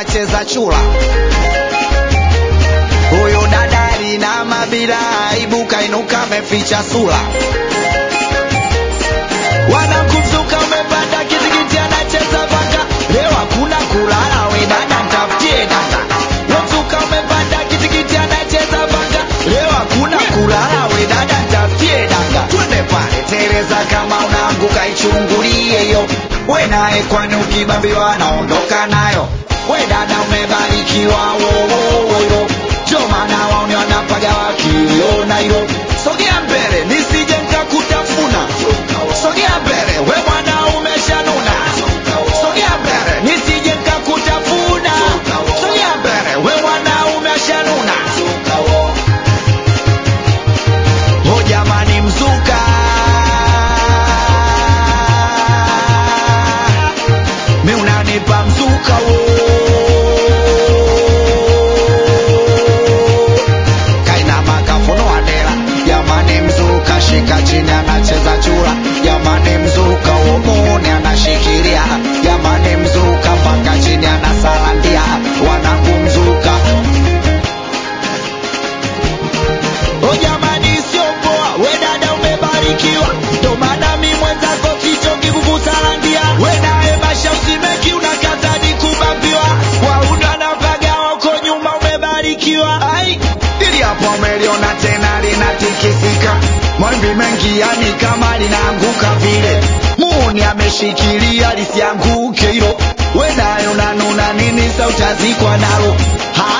anacheza chula huyu dadari na mabila aibu kainuka ameficha sura wanakumzuka umepanda kitikiti anacheza vanga leo hakuna kulala we dada ntafutie dada wamzuka umepanda kitikiti anacheza vanga leo hakuna kulala we dada ntafutie dada twende pale tereza kama unaanguka ichungulie hiyo we naye kwani ukibambiwa naondoka nayo we dada umebarikiwa wowowoyo ndio maana waone wanapaga wakiona hilo sogea mbele nisije nkakutafuna sogea mbele we mwana umeshanuna sogea mbele nisije nkakutafuna sogea mbele we mwana umeshanuna o jamani mzuka mi unanipa mzuka wo kaina makafuno adela jamani mzuka shika chini anacheza chura jamani mzuka umuni anashikilia jamani mzuka mpaka chini anasalandia wanangu mzuka o jamani sio poa we dada umebarikiwa ndo maana mi mwenzako sichoki kukusalandia we naye masha usimeki unakatadi kubambiwa waunda navaga wako nyuma umebarikiwa ai ili hapo umeliona tena linatikisika mawimbi mengi yani kama linaanguka vile muuni ameshikilia lisianguke hilo we naye unanuna nini sa utazikwa nalo